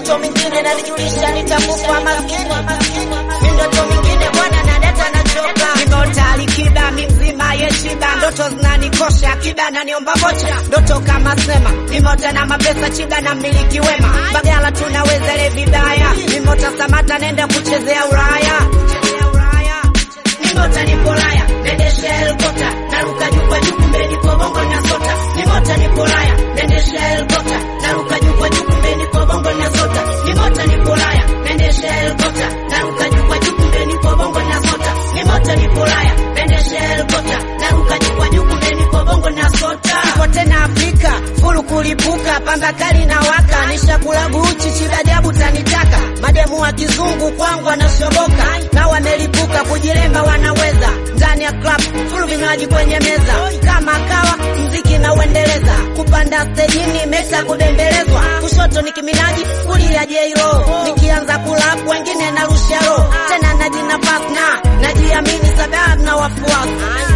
ndoto mingine nanijulisha nitakufa maskini mi ndoto mingine bwana na data nachoka nimeota alikiba mi mzima yeshiba ndoto zinanikosha akiba naniomba vocha ndoto kama sema nimeota na mapesa chiba na mmiliki wema bagala tunaweza le vibaya nimeota samata nenda kuchezea uraya Nimota nipo raya, nendesha helikopta, naruka juu kwa juu, kumbe nipo bongo na sota. Nimota nipo raya, nendesha helikopta, naruka juu kwa juu, kumbe nipo bongo na sota. Nimota nipo raya, nendesha helikopta, naruka juu kwa juu, kumbe nipo bongo na sota. Nimota nipo raya, nendesha helikopta, naruka juu kwa juu, kumbe nipo bongo na sota. Nipo tena Afrika, fulu kulipuka, pamba kali na waka, nishakula guchi, chidajabu tanitaka, mademu wa kizungu kwangu wanashoboka, na wamelipuka kujilemba wanaweza ndani ya club full vinywaji kwenye meza kama kawa mziki na uendeleza kupanda stejini mesa kubembelezwa kushoto ni kiminaji kulia jeiro nikianza kulap wengine narusha roho tena najina pasna najiamini sababu na wafuasi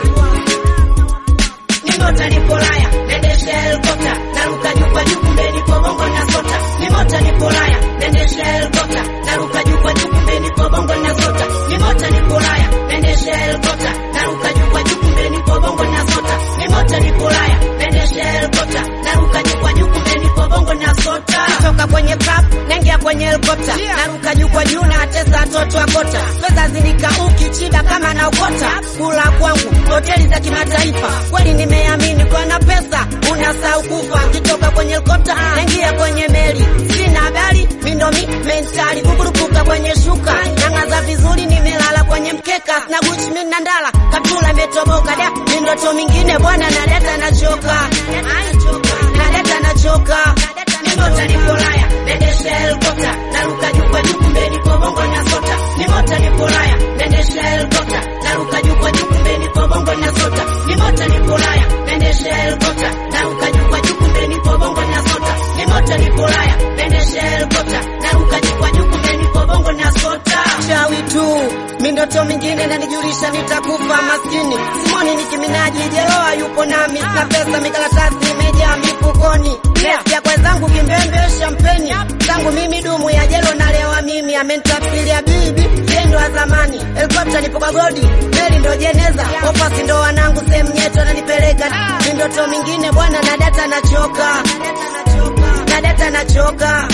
Nimota nipo raya, nendesha helikopta, naruka juu kwa juu, kumbe nipo bongo na sota. Nimota nipo raya, nendesha helikopta, naruka juu kwa juu, kumbe nipo bongo na sota. Nimota nipo raya, nendesha helikopta, naruka juu kwa juu, kumbe nipo bongo na sota. Nimota nipo raya, nendesha helikopta, naruka juu kwa juu, kumbe nipo bongo na sota. Toka kwenye club, naingia kwenye helikopta, naruka juu kwa juu, na atesa watoto wa kota. Pesa zinikauki chida kama naokota, kula kwangu hoteli za kimataifa. Kweli nimeamini kwa na pesa unasahau kufa. Kitoka kwenye helikopta naingia kwenye meli, sina habari mindomi mentali kukurupuka kwenye shuka, nang'aza vizuri, nimelala kwenye mkeka, sina Gucci mimi na ndala, kaptula imetoboka da, ni ndoto mingine bwana, na data nachoka, na data nachoka, nimota nipo raya, nendesha helikopta, naruka juu kwa juu, kumbe nipo bongo na sota, nimota nipo raya, nendesha helikopta, naruka juu kwa juu, kumbe nipo bongo na sota, nimota nipo raya, nendesha helikopta, naruka juu kwa juu, kumbe nipo bongo na sota, nimota nipo raya, nendesha helikopta, naruka juu kwa juu, kumbe nipo bongo na sota. Chawi tu mindoto mingine nanijulisha nitakufa maskini. Simoni ni kiminaji, jeloa yupo nami, na pesa mikaratasi imejaa mifukoni. Nesikia kwa zangu kimbembe shampeni zangu mimi dumu ya jelo nalewa mimi, amenitafiria bibi yendo wa zamani. Helikopta nipo kwa godi, meli ndo jeneza, wafasi ndo wanangu, sehemu nyeto nanipeleka. Mindoto mingine bwana, na data nachoka, na data nachoka,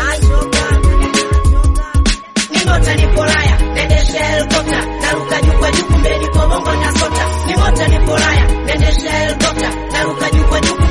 Nimota nipo raya, nendesha helikopta, naruka juu kwa juu, kumbe nipo bongo na sota. Nimota nipo raya, nendesha helikopta, naruka juu kwa juu,